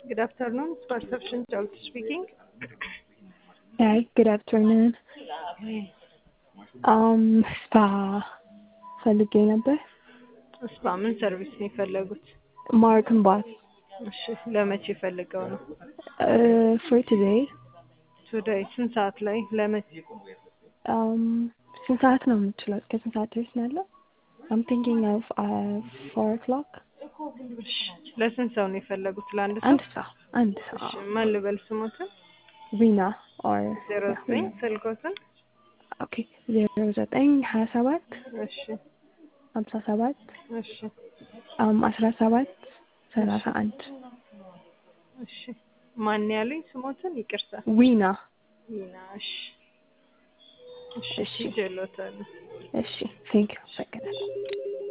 Good afternoon. Perception Charles speaking. Hi, good afternoon. Um, ስፓ ፈልጌ ነበር። ስፓ ምን ሰርቪስ ነው የፈለጉት? ማርክን ባስ እሺ ለመቼ ፈልገው ነው? ፎር ቱዴይ ቱዴይ ስንት ሰዓት ላይ ለመቼ? ስንት ሰዓት ነው የምችለው? እስከ ስንት ሰዓት ድረስ ነው ያለው? አም ቲንኪንግ ኦፍ ፎር ኦክሎክ እሺ ለስንት ሰው ነው የፈለጉት? ለአንድ ሰው? አንድ ሰው አንድ ሰው እሺ ማን ልበል ስሞትን? ሪና ኦር ዜሮ ዘጠኝ ስልኮትን? ኦኬ ዜሮ ዘጠኝ ሀያ ሰባት እሺ ሀምሳ ሰባት እሺ አስራ ሰባት ሰላሳ አንድ እሺ ማን ያሉኝ ስሞትን? ይቅርታ ዊና ይና እሺ እሺ እሺ። ጀሎታል እሺ ቴንክ ዩ አመሰግናለሁ